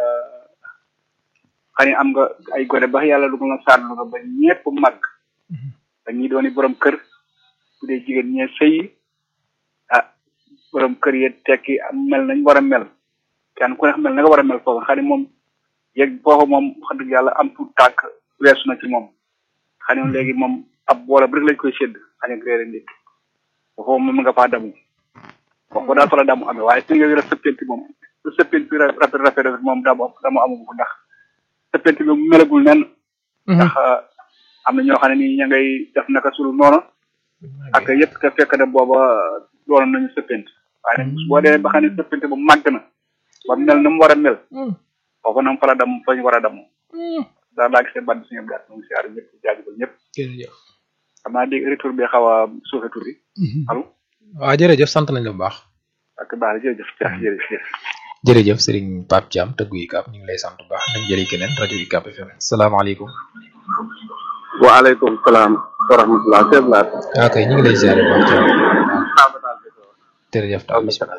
Speaker 3: xam ne am nga ay gone ba yàlla dugal na saarlu nga ba ñepp mag ba ñi dooni borom kër bu dee jigéen ñee sëy ah borom kër yi tekki am mel nañ war a mel kenn ku ne mel na nga war a mel foofu xam ne moom yegg foofu moom wax dëgg yàlla am tuut tànk weesu na ci moom xam ne léegi moom ab boole bu rek lañ koy sédd xam ne réere ndékk foofu moom nga faa damu foofu daal fa la damu amee waaye fi nga def sëppenti moom su sëppenti rafet rafet rafet moom damu damu amu ko ndax sëppenti bi mu melagul nen ndax am na ñoo xam ne nii ña ngay def naka sul noonu ak yëpp te fekk na booba doon nañu sëppenti waaye nag boo dee ba xam ne sëppenti bu màgg na ba mel na mu war a mel foofu nag fa la dam fa ñu war a damu daal laa gisee bàtt suñu gàtt mu ngi siyaar ñëpp jaajëfal ñëpp
Speaker 9: jërëjëf
Speaker 3: xam naa dégg retour bi xaw a suufe tur bi allo
Speaker 9: waaw jërëjëf sant nañ la bu baax
Speaker 3: ak baax jërëjëf jërëjëf
Speaker 9: jërëjëf Serigne Pape Thiam tëggu UCAB ñu ngi lay sant bu baax nañ jëli keneen rajo UCAB FM salaamaaleykum
Speaker 15: waaleykum salaam wa rahmatulah Seydou Laat.
Speaker 9: waaw kay ñu ngi lay ziare bu baax Thiam jërëjëf taal bisimilah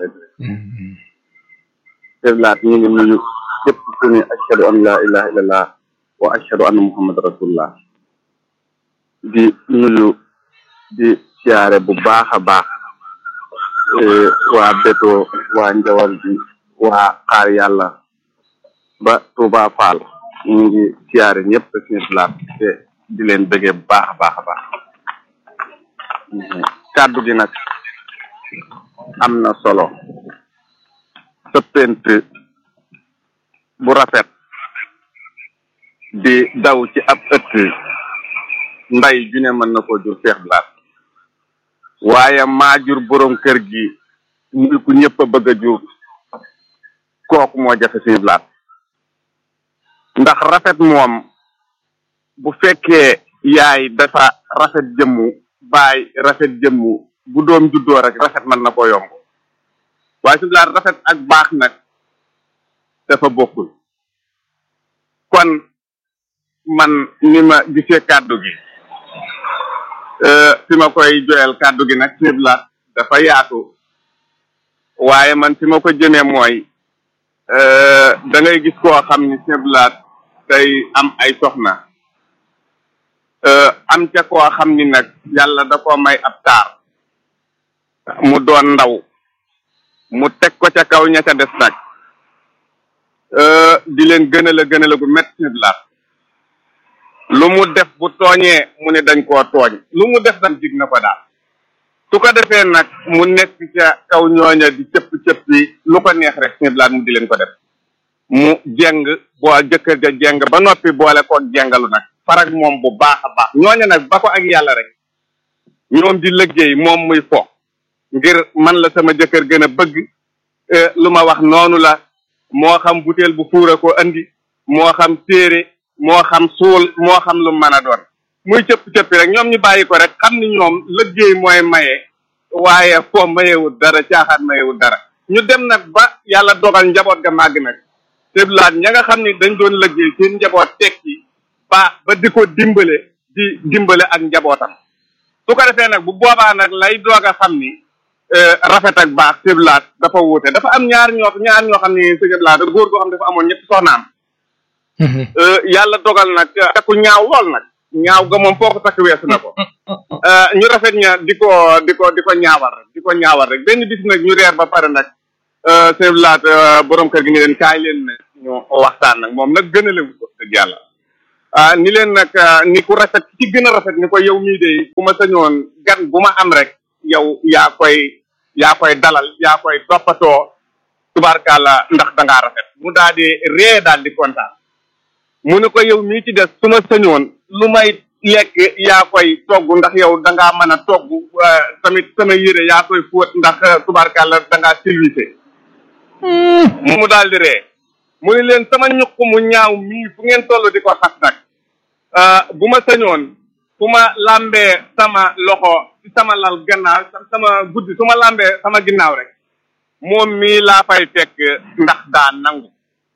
Speaker 15: Seydou Laat ñu ngi nuyu képp ku ne ashhadu an la ilaha illallah wa ashhadu anna muhammad rasulullah di nuyu di siyaare bu baax a baax waa Beto waa Njawar bi waa Xaar Yàlla ba Touba Fall ñu ngi siyaare ñëpp Seydou Laat te di leen bëggee bu baax a baax a baax kàddu gi nag am na solo sëppent bu rafet di daw ci ab ëtt nday ju ne mën na ko jur feex blaat waaye maa jur borom kër gi muy ku ñëpp a bëgg a jur kooku moo jafe si blaat ndax rafet moom bu fekkee yaay dafa rafet jëmmu baay rafet jëmmu bu doom juddoo rek rafet mën na ko yomb waaye si blaat rafet ak baax nag dafa bokkul kon man ni ma gisee kàddu gi fi ma koy joyal kàddu gi nag si blaat dafa yaatu waaye man fi ma ko jëmee mooy da ngay gis koo xam ni si blaat day am ay soxna am ca koo xam ni nag yàlla da koo may ab taar mu doon ndaw mu teg ko ca kaw ña ca des nag di leen gënal a gënal a gu métti laat lu mu def bu tooñee mu ne dañ koo tooñ lu mu def nag dig na ko daal su ko defee nag mu nekk ca kaw ñooña di cëpp cëpp yi lu ko neex rek laat mu di leen ko def mu jeng boo jëkkër ja jeng ba noppi boole ko jengalu nag farag moom bu baax a baax ñooña nag ba ko ak yàlla rek ñoom di liggéey moom muy fo ngir man la sama jëkkër gën a bëgg lu ma wax noonu la moo xam butéel bu fuura ko andi moo xam téere moo xam suul moo xam lu mën a doon muy cëpp cëppi rek ñoom ñu bàyyi ko rek xam ni ñoom liggéey mooy maye waaye fo mayewul dara caaxaan mayewul dara ñu dem nag ba yàlla dogal njaboot ga màgg nag te laat ña nga xam ni dañ doon liggéey seen njaboot tekki baax ba di ko dimbale di dimbale ak njabootam su ko defee nag bu boobaa nag lay doog a xam ni rafet ak baax sëblaat dafa wuute dafa am ñaar ñoo ñaar ñoo xam ni sëblaat góor goo xam dafa amoon ñetti soxnaam yàlla dogal nag takku ñaaw lool nag ñaaw ga moom foo ko takk weesu na ko ñu rafet ña di ko di ko di ko ñaawal rek di ko ñaawal rek benn bis nag ñu reer ba pare nag sëblaat borom kër gi ni leen kaay leen nag ñu waxtaan nag moom nag gën a lewu ko dëgg yàlla ah ni leen nag ni ku rafet ci gën a rafet ni ko yow mii de bu ma sañoon gan bu ma am rek yow yaa koy yaa koy dalal yaa koy toppatoo tubaarkàlla ndax dangaa rafet mu daal di ree daal di kontaan mu ne ko yow mii ci des su ma sañoon lu may lekk yaa koy togg ndax yow dangaa mën a togg tamit sama yére yaa koy fóot ndax tubaarkàlla dangaa silwise mu daal di ree mu ne leen sama ñuq mu ñaaw mii fu ngeen toll di ko xas nag bu ma sañoon fu ma lambee sama loxo sama lal gannaaw sama guddi su ma lambee sama ginnaaw rek moom mii laa fay fekk ndax daa nangu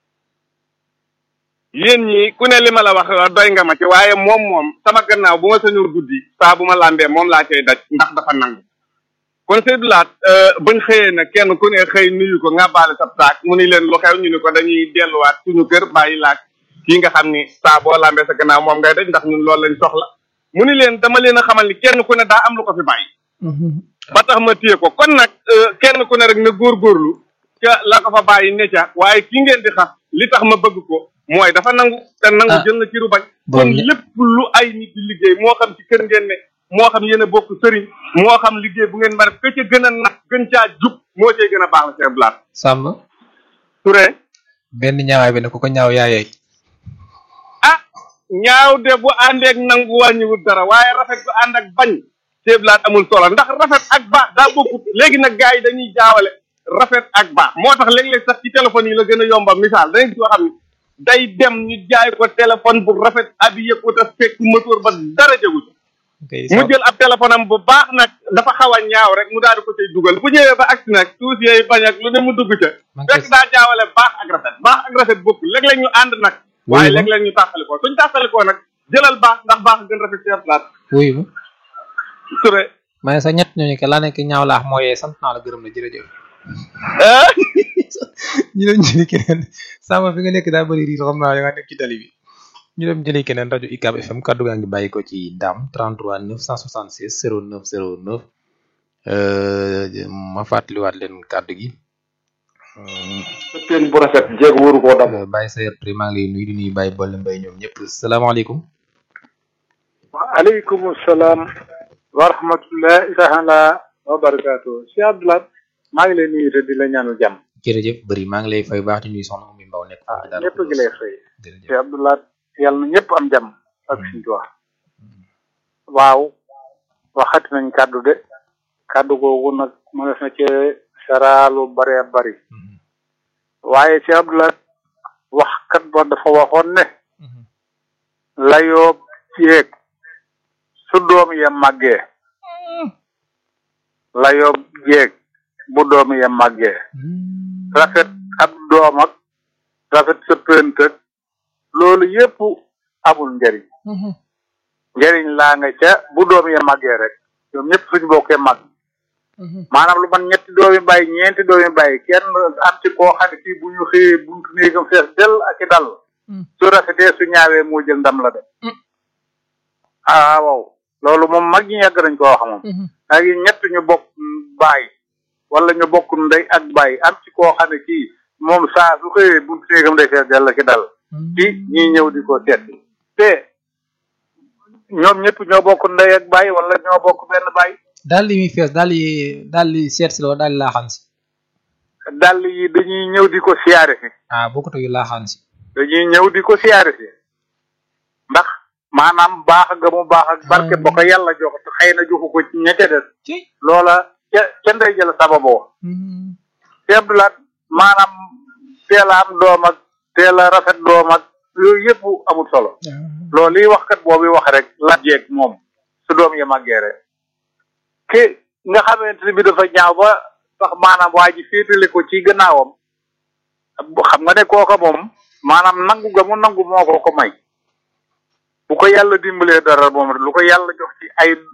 Speaker 15: yéen ñi ku ne li ma la wax doy nga ma ci waaye moom moom sama gannaaw bu ma sañoon guddi saa bu ma lambee moom laa cay daj ndax dafa nangu kon Seydou Laat bañ xëyee nag kenn ku ne xëy nuyu ko nga baale sab saak mu ni leen lu xew ñu ni ko dañuy delluwaat suñu kër bàyyi laak kii nga xam ni saa boo lambee sa gannaaw moom ngay daj ndax ñun loolu lañ soxla mu ni leen dama leen a xamal ni kenn ku ne daa am lu ko fi bàyyi ba tax ma téye ko kon nag kenn ku ne rek na góorgóorlu ca la ko fa bàyyi ne ca waaye ki ngeen di xas li tax ma bëgg ko mooy dafa nangu te nangu jël na ciru bañ kon lépp lu ay nit di liggéey moo xam ci kër ngeen ne moo xam yéen a bokk sëriñ moo xam liggéey bu ngeen mën a ka ca gën a nag gën caa jub moo cay gën a baax la seen blaat
Speaker 1: Samba
Speaker 15: Touré
Speaker 1: benn ñaawaay bi ne ku ko ñaaw yaayey
Speaker 15: ah ñaaw de bu àndeek nangu wàññiwul dara waaye rafet bu ànd ak bañ seeblaat amul solo ndax rafet ak baax daa bokkut léegi nag gars yi dañuy jaawale rafet ak baax moo tax léeg-léeg sax ci téléphone yi la gën a yomba misaal da nga gis koo xam ne day dem ñu jaay ko téléphone bu rafet habillé ko te fekk moteur ba dara jagu ci mu jël ab téléphone am bu baax nag dafa xaw a ñaaw rek mu daal di ko cay dugal bu ñëwee ba agsi nag tuuti yooyu bañ ak lu ne mu dugg ca fekk daa jaawale baax ak rafet baax ak rafet bokk léeg-léeg ñu ànd nag waaye léeg-léeg ñu tàqalikoo suñ tàqalikoo nag jëlal baax ndax baax gën rafet ci plaat
Speaker 1: wuyu ma
Speaker 15: Touré
Speaker 1: ma ne sa ñett ñooñu ke laa nekk ñaaw laax moo yee sant naa la gërëm la jërëjëf ñu dem jëli keneen Samba fi nga nekk daa bëri riir xam naa da nga nekk ci tali bi ñu dem jëli keneen rajo UCAB FM kaddu gaa ngi bàyyi ko ci Dame 33 966 09 09 ma fàttaliwaat leen kaddu gi.
Speaker 17: sëppeen bu rafet jéego waru koo dam
Speaker 1: Baye Sayer Touré maa ngi lay nuyu di nuyu Baye Bolle Mbaye ñoom ñëpp salaamaaleykum.
Speaker 18: waaleykum salaam wa rahmatullahi taala wa barakaatu si Abdoulaye maa ngi lay nuyu te di la ñaanal jàmm.
Speaker 1: jërëjëf bëri maa ngi lay fay baax di nuyu soxna Oumy Mbaw nekk foofu daal
Speaker 18: ñëpp ngi lay fay. si Abdoulaye yàlla na ñëpp am jàmm ak suñu tuwa waaw waxati nañ kàddu de kàddu googu nag mënees na cee saraalu bare bari waaye si Abdoulaye wax kat ba dafa waxoon ne layoo ceeg su doom ya màggee layoo jeeg bu doom ya màggee rafet ab doom ak rafet sa pënt ak loolu yépp amul njariñ njariñ laa nga ca bu doom ya màggee rek ñoom ñëpp suñu bokkee màgg maanaam lu man ñetti doomi bàyyi ñeenti doomi bàyyi kenn am ci koo xam ne kii bu ñu xëyee buntu néegam fees del ak i dal su rafetee su ñaawee moo jël ndam la de ah waaw loolu moom mag ñi yàgg nañ koo wax moom ak ñett ñu bokk bàyyi wala ñu bokk ndey ak bàyyi am ci koo xam ne kii moom saa su xëyee buntu néegam day fees del ak i dal ci ñii ñëw di ko seet te ñoom ñëpp ñoo bokk ndey ak bàyyi wala ñoo bokk benn bàyyi
Speaker 1: daal di muy fees daal di daal di seet si la daal di laaxaan si.
Speaker 18: dàll yi dañuy ñëw di ko siyaare si.
Speaker 1: ah bokkut ak yu laaxaan si.
Speaker 18: dañuy ñëw di ko siyaare si ndax maanaam baax ga mu baax ak barke ba ko yàlla jox te xëy na joxu ko ci ña ca des. loola ca ca ndey jël sababoo. te Abdoulaye maanaam teel a am doom ak teel a rafet doom ak yooyu yëpp amul solo. loolu liy wax kat boobu wax rek la jeeg moom su doom ya màggee rek ki nga xamante ne bi dafa ñaaw ba sax maanaam waa ji féetale ko ci gannaawam xam nga ne kooka moom maanaam nangu ga mu nangu moo ko ko may bu ko yàlla dimbalee dara moom lu ko yàlla jox ci ay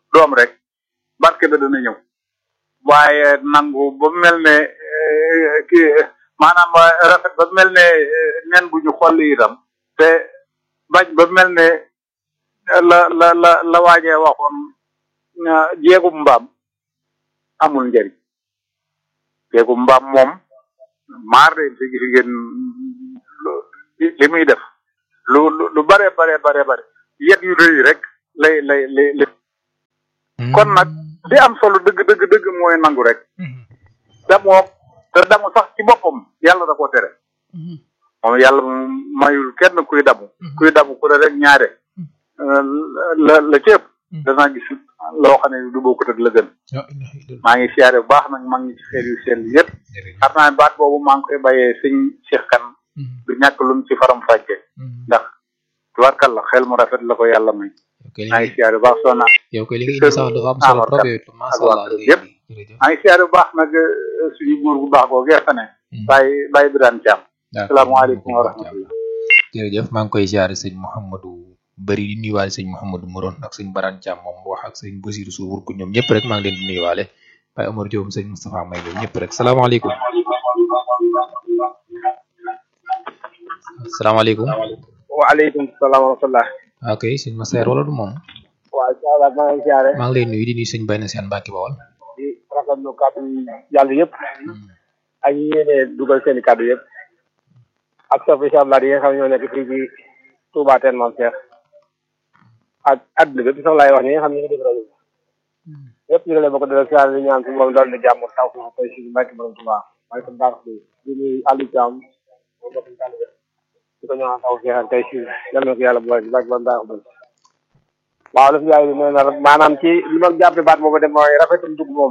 Speaker 18: doom rek barke ba dana ñëw waaye nangu ba mel ne eh, kii maanaam rafet ba mel ne eh, nen bu ñu xolli itam te bañ ba mel ne la la la la waajee waxoon ah, jéegum mbaam amul njëriñ jéegum mbaam moom maar de te gis ngeen lu- li muy def lu lu lu bare bare bare bare yet yu rëy rek lay lay lay lay kon nag li am solo dëgg dëgg dëgg mooy nangu rek damoo te damu sax ci boppam yàlla da koo tere moom yàlla moom mayul kenn kuy damu kuy damu ku ne rek ñaare euh, la la ci ëpp danaa gis loo xam ne du bokkut ak la gën maa ngi siyaare bu baax nag maa ngi ci xeer yu sell yëpp xam naa ne baat boobu maa ngi koy bàyyee sëñ Cheikh Kane du ñàkk lu mu ci faram fàcce ndax tubarkalla xel mu rafet la ko yàlla may maa ngi siyaare bu baax soo naa
Speaker 9: yow koy li nga indi sax dafa am solo trop yow it macha allah li nga
Speaker 18: yëpp maa ngi siyaare bu baax nag euh, suñu góor bu baax boo gerte ne bàyyi bàyyi bi daan caam salaamaaleykum wa rahmatullah
Speaker 9: jërëjëf maa ngi koy ziare sëñ Mouhamadou bari di nuyuwaale sëñ Mouhamadou Moron ak sëñ Barane Thiam moom wax ak sëñ Basiru Suur ko ñoom ñëpp rek maa ngi leen di nuyuwaale Baye Omar Diop sëñ Moustapha May ñoom ñëpp rek salaamaaleykum salaamaaleykum
Speaker 4: waaleykum salaam wa rahmatullah
Speaker 9: ok sëñ Masseer wala du moom
Speaker 4: waaw incha allah maa ngi siyaare
Speaker 9: maa ngi lay nuyu di nuyu sëñ Bayna Seen Mbàkke Bawol
Speaker 4: di rafetlu kàddu yi yàlla yëpp ak ñi yéene dugal seen i kàddu yëpp ak sof incha allah yi nga xam ne ñoo nekk fii ci Touba Teen Maam Cheikh ak àdduna bépp sax laay wax ñi nga xam ne ñu ngi def rajo bi yëpp ñu ngi leen bokk dala siyaare di ñaan si moom doon di jàmm taw fi koy si mbàkki borom Touba maa ngi ko baax di di nuyu Aliou Thiam moom bokk ñu tànn di ko ñaan taw fi tey si yal na ko yàlla bu baax di mbàkki borom baax waaw la fi yaay nee na rek maanaam ci li ma jàppe baat boobu de mooy rafetum dugg moom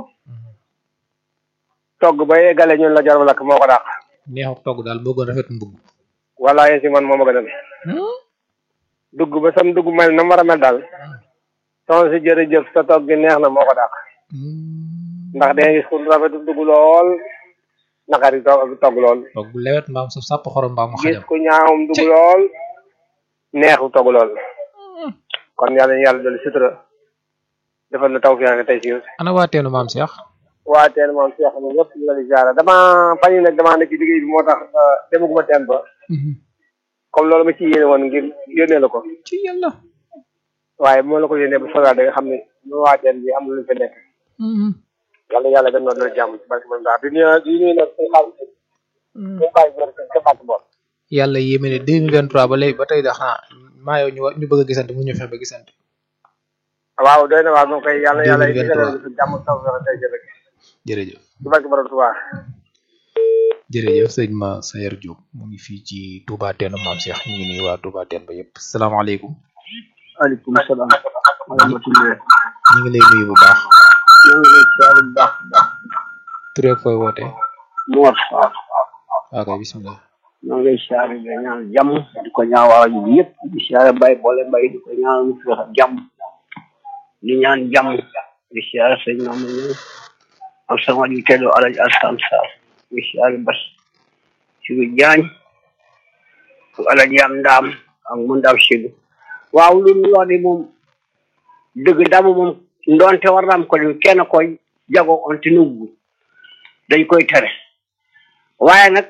Speaker 4: togg ba yeggale ñun la jar lakk moo ko dàq
Speaker 9: neexuk togg daal moo gën rafet mbugg
Speaker 4: wala yéen si man moo ma gënal dugg ba sam dugg mel na mu war a mel daal soxna si jërëjëf sa togg gi neex na moo ko dàq ndax danga gis ku rafetum dugg lool naqari togg togg lool
Speaker 9: togg bu lewet mbaam saf sàpp xorom mbaam mu
Speaker 4: gis
Speaker 9: xajam
Speaker 4: ku ñaawum dugg lool neexu togg lool kon yàlla na yàlla dolli sutura defal na taw fiyaange tey si
Speaker 9: ana waa teenu maam Cheikh
Speaker 4: waa teen moom Cheikh moom ñëpp ñu la di jaara dama fan yi nag damaa nekk ci liggéey bi moo tax demaguma teen ba comme loolu ma ci yéene woon ngir yónnee la ko
Speaker 9: ci yàlla
Speaker 4: waaye bu ma la ko yónnee ba soxlaa da nga xam ne ñu waa teen bi am na lu fi nekk yàlla yàlla gën noo dala jàmm ci barke moom daal di nuyu di nuyu nag suñu xaalis ñu bàyyi góor ca fàtt bool
Speaker 9: yàlla yéeme ne 2023 ba léegi ba tey da xanaa maa yow ñu wa- ñu bëgg a gisante mu ñu fexe ba gisante
Speaker 4: waaw doy na waaw moom koy yàlla yàlla yi
Speaker 9: 2023.
Speaker 4: digal ñu jàmm taw fexe tey jërëjëf
Speaker 9: jërëjëf
Speaker 4: ci barke borom Tuubaa
Speaker 9: jërëjëf sëñ ma Sayer Diop mu ngi fii ci Touba Teenu maam Cheikh ñu ngi nuyu waa Touba Teen ba yëpp salaamaaleykum
Speaker 4: aleykum salaam wa rahmatullah
Speaker 9: ñu ngi lay nuyu bu baax
Speaker 4: ñoo ngi lay siyaare bu baax baax
Speaker 9: tur ak fooy wootee
Speaker 4: Mor Fall
Speaker 9: ok bismillah
Speaker 4: ñoo ngi lay siyaare di ñaan jàmm di ko ñaawaa ñu yëpp di siyaare Baye Boole Mbaye di ko ñaan mu fi wax jàmm di ñaan jàmm di siyaare sëñ Mamadou Niang ak sama ju teddo Alaji Alsan Sarr di siyaare Bas Sigu Jaañ ak Alaji am ndaam ak mu ndaw Sigu waaw lu ñu wax de moom dëgg damu moom ndonte war na am ko di kenn koy jago on te nuggu dañ koy tere waaye nag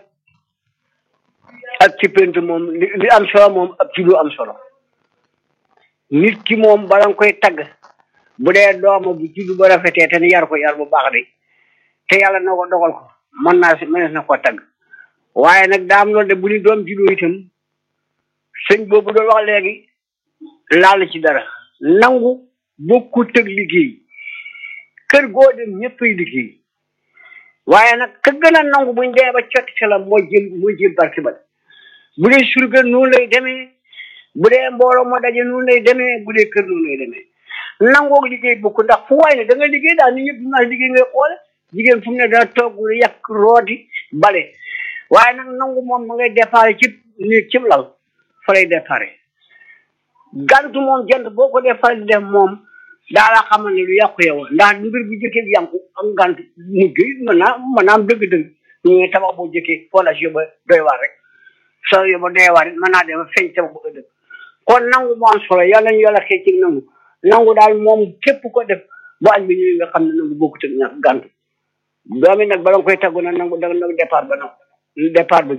Speaker 4: ak ci pent moom li li am solo moom ak ci lu am solo nit ki moom bala nga koy tagg bu dee dooma bu ci lu ba rafetee te ni yar ko yar bu baax de te yàlla na ko dogal ko mën naa si mënees na ko tagg waaye nag daa am loolu de bu ni doom juddoo itam sëñ boobu doon wax léegi laal ci dara nangu bokku tëg liggéey kër goo dem ñëppay liggéey waaye nag ka gën a nangu buñ dee ba cotti ca la mooy jël mooy jël barki ba bu dee surga noonu lay demee bu dee mbooloo moo daje noonu lay demee bu dee kër noonu lay demee nangoog liggéey bokk ndax fu waay ne da nga liggéey daal nit ñëpp naa liggéey ngay xoole jigéen fu mu ne dana togg yàq rooti bale waaye nag nangu moom ma ngay déparé ci ni cib lal fa lay déparé gantu moom jant boo ko dee faral di def moom daa la xamal ne lu yàqu yow ndax mbir bu jëkkee bi yàqu am gantu mujj mën naa mën naa am dëgg-dëgg ñu ngi tabax boo jëkkee fondation ba doy waar rek soo yóbbu doy waar it mën naa dem feeñ tabax bu ëllëg kon nangu moo am solo yàlla ñu yàlla xëy ci nangu nangu daal moom képp ko def bu añ bi ñëwee nga xam ne nangu bokkut ak ñàkk gàntu doomi nag bala nga koy taggu nag nangu da nga départ ba nag départ ba